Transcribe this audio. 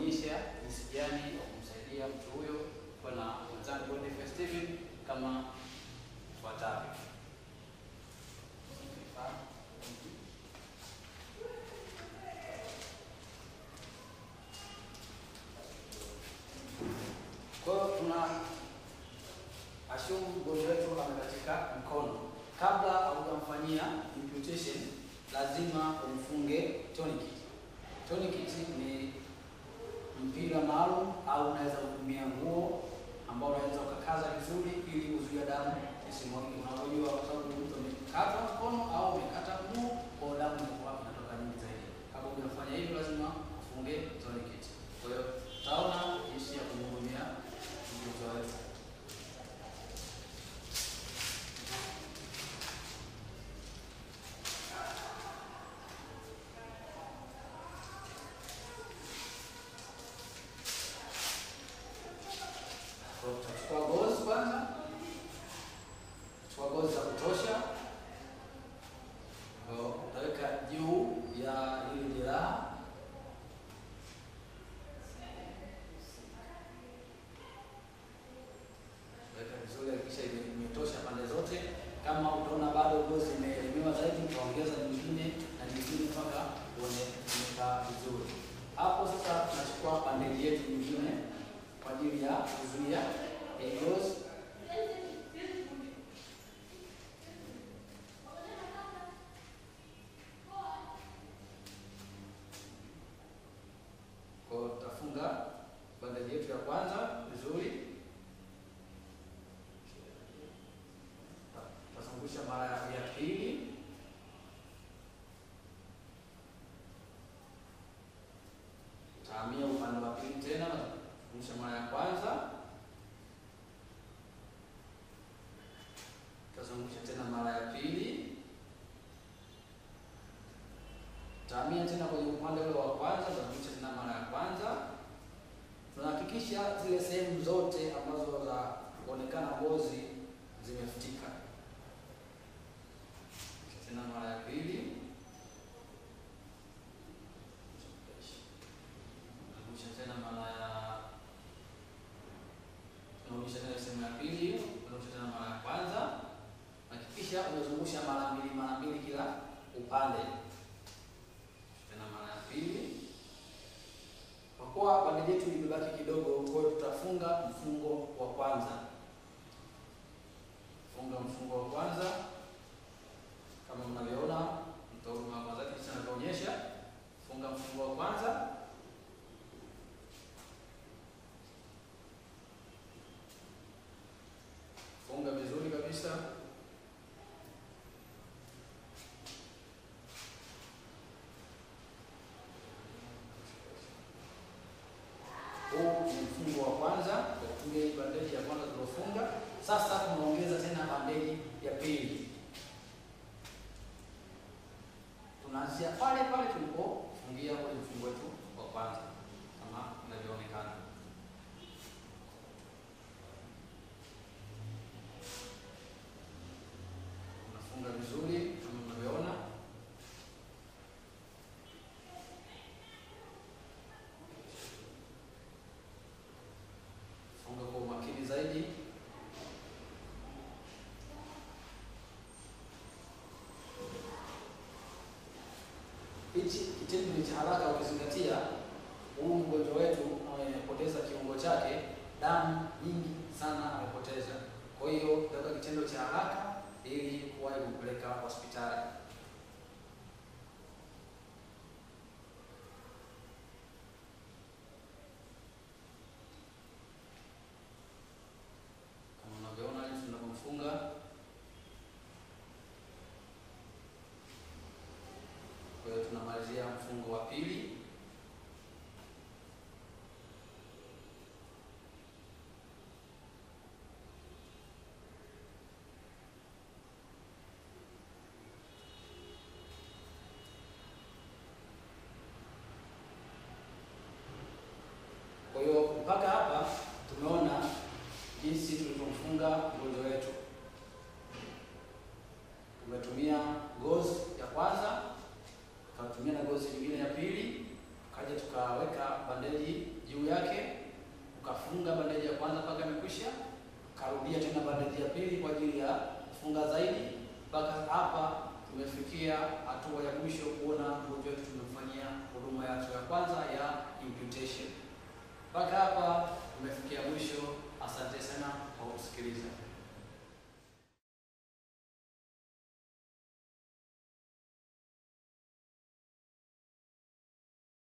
kuonyesha jinsi gani ya kumsaidia mtu huyo kwa na mwenzangu Boniface Steven kama ifuatavyo. Kwa hiyo tuna assume mgonjwa wetu amekatika mkono. Kabla haujamfanyia imputation, lazima umfunge tourniquet. Tourniquet ni mpira maalum au unaweza kutumia nguo ambao unaweza ukakaza vizuri ili kuzuia damu isimwagike. Unapojua kwa sababu mtu amekata mkono au amekata mguu, kwa hiyo damu inakuwa inatoka nyingi zaidi. Kabla hujafanya hivyo, lazima ufunge tourniquet. Kwa hiyo tutaona jinsi ya kumhudumia mgonjwa wetu. Kwa hiyo tutachukua gozi kwanza, tutachukua gozi za kutosha, Kwa hiyo utaweka juu ya hili jeraha weka vizuri, hakikisha ime- imetosha pande zote. Kama utaona bado gozi imeelemewa zaidi, utaongeza nyingine na nyingine mpaka uone imekaa vizuri. Hapo sasa tunachukua bandeji yetu nyingine kwa ajili ya kuzuia hii gozi. Kwa hiyo tutafunga bandeji yetu ya kwanza vizuri tutazungusha mara ya pili, tahamia upande wa pili tena, tutazungusha mara ya kwanza, tutazungusha tena mara ya pili, tahamia tena kwenye upande ule wa kwanza, tutazungusha tena mara ya kwanza. Tunahakikisha zile sehemu zote ambazo za kuonekana ngozi zimefutika tena mara ya pili, narudisha tena mara ya tunarudisha tena sehemu ya pili, tunarudisha tena mara ya kwanza. Hakikisha umezungusha mara mbili mara mbili kila upande, tena mara ya pili. Kwa kuwa bandeji yetu imebaki kidogo, kwa hiyo tutafunga mfungo wa kwanza. Funga mfungo wa kwanza kama mnavyoona mtoa huduma wa kwanza kisha anavyoonyesha, funga mfungo wa kwanza. Funga vizuri kabisa. Huu ni mfungo wa kwanza kwa kutumia hii bandeji ya kwanza tuliofunga. Sasa tunaongeza tena bandeji ya pili. tunaanzia pale pale tulipofungia kwenye mfungo wetu wa kwanza kama inavyoonekana. Unafunga vizuri kama unavyoona. Funga kwa umakini zaidi. Hichi kitendo ni cha haraka ukizingatia huu mgonjwa wetu amepoteza kiungo chake, damu nyingi sana amepoteza. Kwa hiyo tutaweka kitendo cha haraka ili kuwahi kumpeleka hospitali. Kama unavyoona jinsi tunavyomfunga Kwa hiyo tunamalizia mfungo wa pili. Kwa hiyo mpaka hapa tumeona jinsi tulivyomfunga mgonjwa wetu. Tumetumia ngozi ya kwanza tukatumia na ngozi nyingine ya pili, tukaja tukaweka bandeji karudia tena bandage ya pili kwa ajili ya kufunga zaidi. Mpaka hapa tumefikia hatua ya mwisho kuona mgonjwa wetu tumemfanyia huduma ya hatua ya kwanza ya imputation. Mpaka hapa tumefikia mwisho. Asante sana kwa kusikiliza.